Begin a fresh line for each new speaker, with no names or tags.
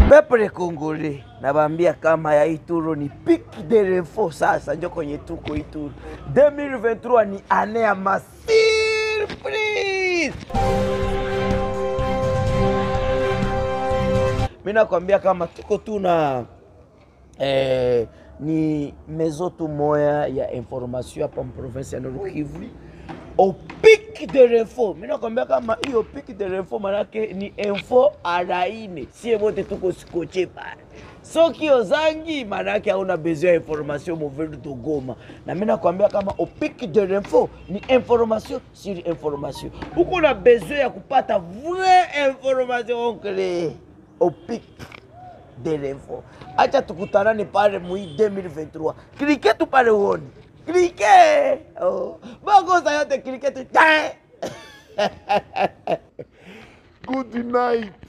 Peuple Congolais, nabaambia kama ya Ituro ni pic de l'info. Sasa njo kwenye tuko Ituro 2023 ni ane ya masurprise. Mi nakwambia kama tuko tu na eh, ni mezo tu moya ya information hapa mprovinsi ya Nord Kivu au pic de l'info. Mi nakwambia kama hiyo pic de l'info manake ni info araine, sie wote tuko sikoche pale soki ozangi manake hauna besoin ya information movedu to Goma, na mi nakwambia kama au pic de l'info ni information sur information. Uko na besoin ya kupata vraie information onkele au pic de l'info. Acha tukutanane pale mui 2023. Klike tu pale uone. Klike. Oh. Makosa yote klike tu.
Good night.